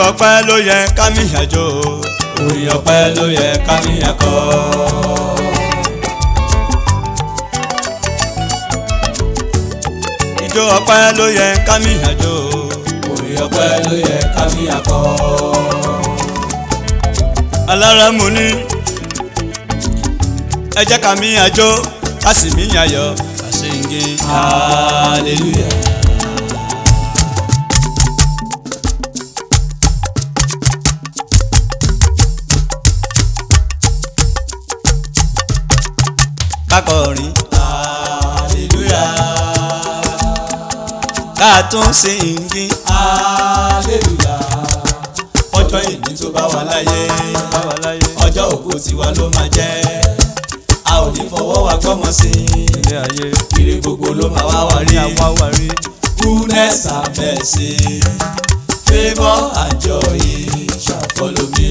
ọpẹ́ ló yẹ kámíyàn jó orin ọpẹ́ ló yẹ kámíyàn kọ. ijó ọpẹ́ ló yẹ kámíyàn jó orin ọpẹ́ ló yẹ kámíyàn kọ. alára mu ní ẹ jẹ́ kámíyàn jó ká sì míyàn yọ̀ ká sì ń gé hallelujah. kákọrin hallelujah ká tún sí ìngí hallelujah ọjọ́ ìní tó bá wà láyé báwa láyé ọjọ́ òkú tiwa ló máa jẹ́ a ò ní fọwọ́ wa gbọ́mọ sí ilé ayé i ire gbogbo ló máa wá wá ní rí àwa wà rí goodness and mercy favour and joy shall follow me.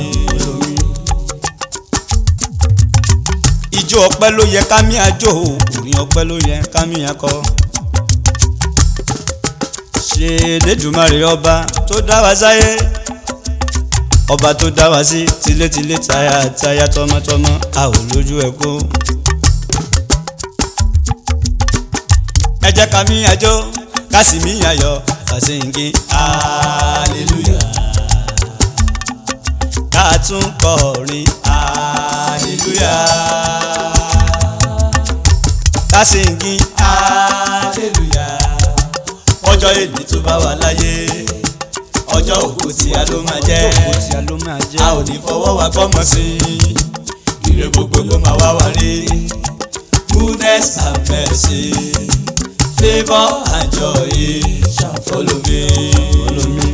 ijó ọpẹ́ ló yẹ kámíyàn jó orin ọpẹ́ ló yẹ kámíyàn kọ. ṣe lẹ́dùnmarè ọba tó dá wa sáyé ọba tó dá wa sí tilétilé tayátayá tọmọtọmọ a ò lójú ẹ kó. ẹ jẹ́ kámíyàn jó ká sì míyàn yọ̀ ká sì ń gé hallelujah ká tún kọrin hallelujah ká sì ń gé hallelujah ọjọ́ èdè tó bá wà láyé ọjọ́ òkú tí a ló máa jẹ́ kó tí a ló máa jẹ́. a ò ní fọwọ́ wa gbọ́mọ sí i ire gbogbo ló máa wá wá rí goodness and mercy favour and joy shall follow me. Follow me.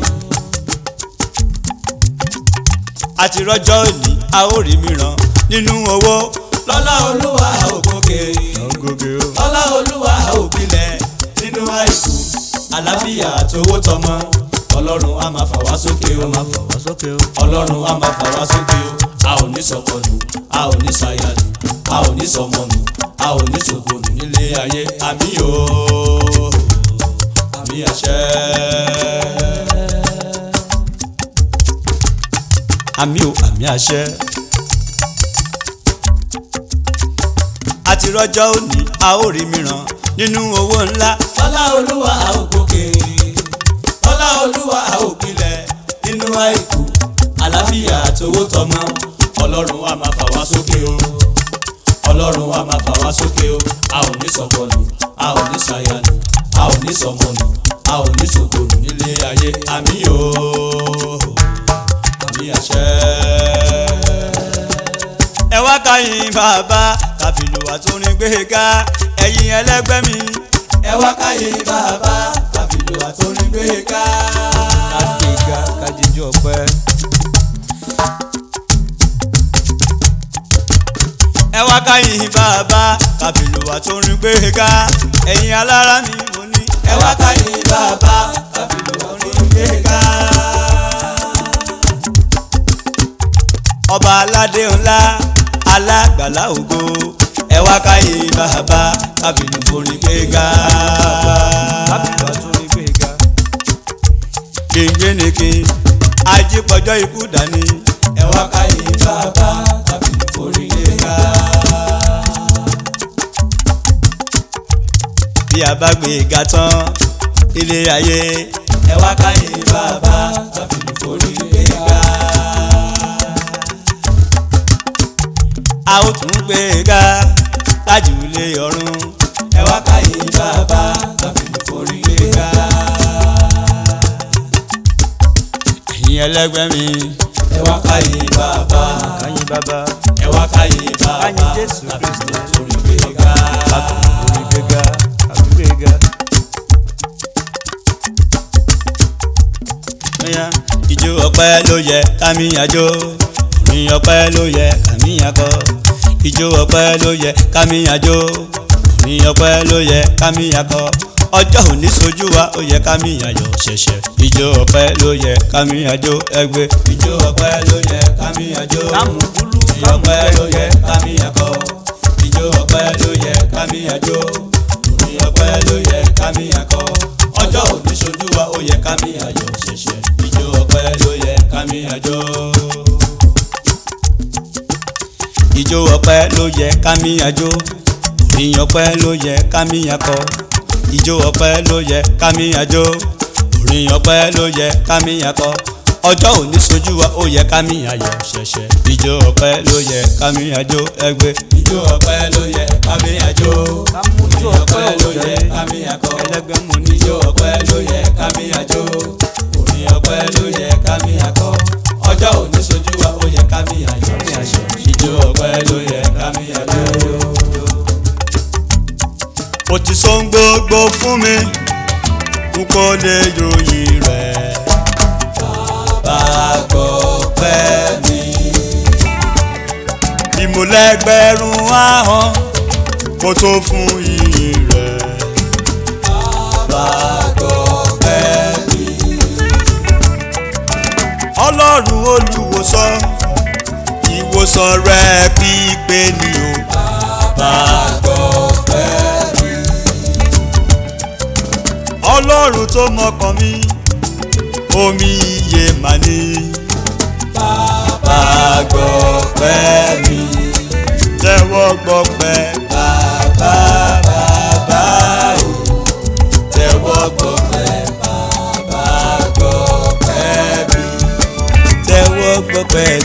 àti rọjọ́ òní a ó rí mìíràn nínú owó. lọ́lá olúwa a ò gòkè ọgọgẹ o. lọ́lá olúwa a ò gbilẹ̀ nínú àìkú àlàáfíà àtowó tọmọ ọlọ́run a máa fà wá sókè o máa fà wá sókè o. ọlọ́run a máa fà wá sókè o a ò ní sọkọnù a ò ní sàyànù a ò ní sọmọnù a ò ní sògbònù nílé ayé àmì o àmì àṣẹ. àmì o àmì àṣẹ. àti rọjọ́ òní a ó rí mìíràn nínú owó ńlá. lọ́lá olúwa a ò gòkè lọ́lá olúwa a ò gbilẹ̀ nínú àìkú àlàáfíà àtowó tọmọ ọlọ́run a máa fà wá sókè o ọlọ́run a máa fà wá sókè o a ò ní sọ̀kọlù a ò ní sàyànù a ò ní sọmọnù a ò ní sògbònù nílé ayé àmì o àmì àṣẹ. ẹ wá káyìn bàbá káfílù àtúrin gbé ga ẹ̀yin ẹlẹ́gbẹ́ mi. ẹ wá káyé bàbá káfílù àtòrin gbé ká. kàdéga kàdíjọ pẹ́. ẹ wá káyìn bàbá káfílù àtúrin gbé ga ẹ̀yin alára mi mo ní. ẹ wá káyé bàbá káfílù àtòrin gbé ká. ọba aládé ńlá alágbàlá ògo ẹ wá káyé bàbá káfílù forin gbé ga. káfílù àtúrin gbé ga. gbẹ̀ngbẹ̀nìkì ajípọ̀jọ́ ikú dání. ẹ wá káyé bàbá káfílù forí gbé ká. bí a bá gbé ga tán ilé ayé ẹ wá káyé bàbá káfílù forí gbé ká. a ó tún gbé ga lájú ilé ọ̀run. ẹ wá káyé bàbá káfílù forí gbé ká. ẹ̀yin ẹlẹ́gbẹ́ mi. ẹ wá káyé bàbá káyìn bàbá ẹ wá káyé bàbá Káyé Jésù káfílù forí gbé ká. orí gbéga àbí gbéga. bóyá ìjó ọpẹ́ ló yẹ kámíyàjó orin ọpẹ́ ló yẹ kámíyàkọ ìjó ọpẹ́ ló yẹ kámíyàjó orin ọpẹ́ ló yẹ kámíyàkọ ọjọ́ òní sojú wa ó yẹ kámíyàyọ̀ ṣẹ̀ṣẹ̀ ìjó ọpẹ́ ló yẹ kámíyàjó ẹgbẹ́ ìjó ọpẹ́ ló yẹ kámíyàjó. kámùkúlù ìjó ọpẹ́ ló yẹ kámíyàkọ. ìjó ọpẹ́ ló yẹ kámíyàjó. orin ọpẹ́ ló yẹ kámíyàkọ. ọjọ́ òní ṣojú wa ó yẹ kámíyàyọ̀ ṣẹ̀ṣẹ̀. ìjó ọpẹ́ ló yẹ kámi àjò. ìjó ọpẹ́ ló yẹ kámi àjò orin ọpẹ́ ló yẹ kámi akọ ìjó ọpẹ́ ló yẹ kámi àjò orin ọpẹ́ ló yẹ kámi akọ ọjọ́ òní sojú wa ó yẹ kámi ayọ̀ ṣẹ̀ṣẹ̀ ìjó ọpẹ́ ló yẹ kámi àjò ẹgbẹ́ ìjó ọpẹ́ ló yẹ kámi àjò kámújó orin ọpẹ́ ọpẹ́ ló òjò yẹ yẹ. kámi akọ ẹlẹgbẹ́ mo ní ìjó ọpẹ́ ló yẹ kámi àjò orin ọpẹ́ ló yẹ kámi akọ ọjọ́ òní sojú wa ó yẹ kámi ayọ̀ ṣẹ̀ṣẹ̀ ìjó ọpẹ́ ló yẹ kámi àjò ó ti sọ ń gbogbo fún mi n kò lè yòòyì rẹ̀. bàbá gbọ́ pẹ́ mi. ìmúlẹ̀gbẹ̀rún ahọ́n kò tó fún iyì rẹ̀. bàbá gbọ́ pẹ́ mi. ọlọ́run olùwòsàn ìwòsàn rẹ̀ pípé ni o. bàbá gbọ́ pẹ́ mi ọlọ́run tó mọkàn mi omi iye mà ní. bàbá gbọ́ pẹ́ mi tẹ́wọ́ gbọ́ pẹ́ bàbá bàbá o tẹ́wọ́ gbọ́ pẹ́ bàbá gbọ́ pẹ́ mi tẹ́wọ́ gbọ́ pẹ́